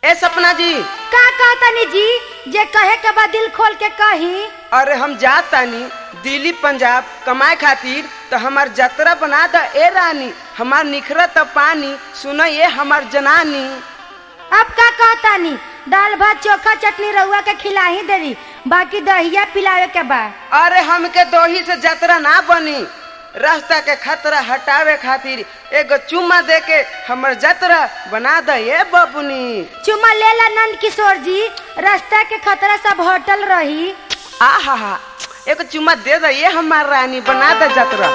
ए सपना जी का कहतनी जी जे कहे के बाद दिल खोल के कही अरे हम जात तानी दिल्ली पंजाब कमाए खातिर तो हमार जतरा बना द ए रानी हमार निखरत पानी सुन ये हमार जनानी अब का कहतानी दाल भात चोखा चटनी रउआ के खिला ही देरी बाकी दहिया पिलावे के बा अरे हमके दोही से जतरा ना बनी रास्ता के खतरा हटावे खातिर एगो चुम्मा दे के हमर जतरा बना द ये बबुनी चुमा लेला नंद किशोर जी रास्ता के खतरा सब होटल रही आ हा हा एगो चुम्मा दे द ये हमार रानी बना द जतरा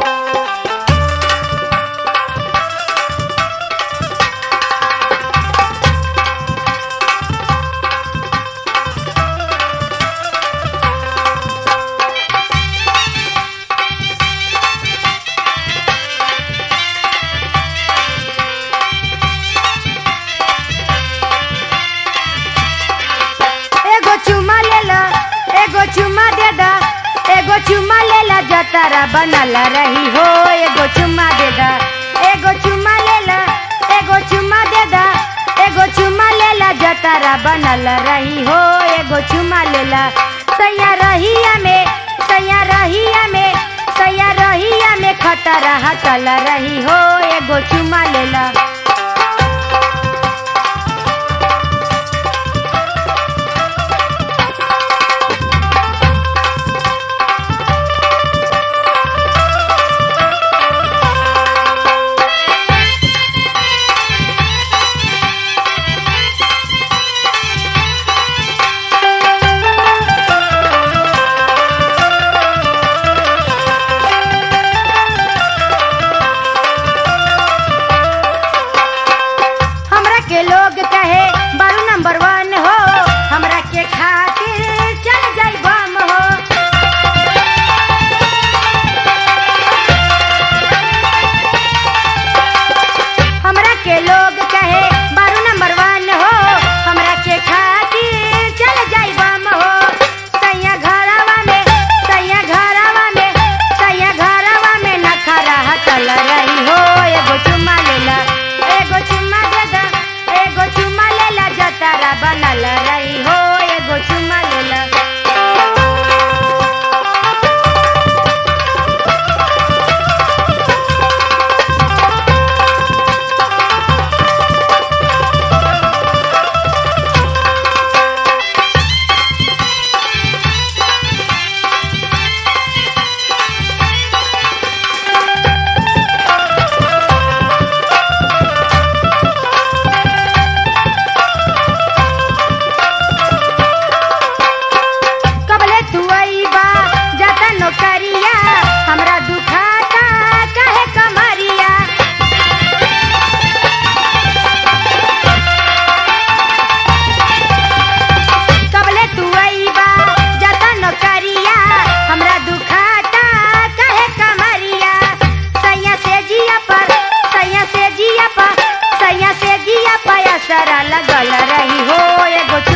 एगो चुमा लेला एगो चुमा दे दा एगो चुमा लेला जतरा बनल रही हो एगो चुमा दे दा एगो चुमा लेला एगो चुमा दे दा एगो चुमा लेला जतरा बनल रही हो एगो चुमा लेला सैया रहिया में सैया रहिया में सैया रहिया में खतरा हटल रही हो एगो चुमा लेला हमरा के लोग कहे बारू नंबर वन हो हमरा के खातिर चल जाई बम हो हमरा के लोग कहे बारू नंबर वन हो हमरा के खातिर चल जाई बम हो सैया घरवा में सैया घरवा में सैया घरवा में नखरा चल रही हो एगो चुम्मा लेला एगो चुम्मा दे दा एगो चुम्मा लेला जतारा बनल रही हो एगो चुम्मा लेला कबले तू आईबा जाता नौकरिया हमरा दुखाता काहे कमरिया कबले तू आईबा जाता नौकरिया हमरा दुखाता काहे कमरिया सैया से जिया पर सैया से जिया पर सैया से जिया पर असरा लगल रही हो एगो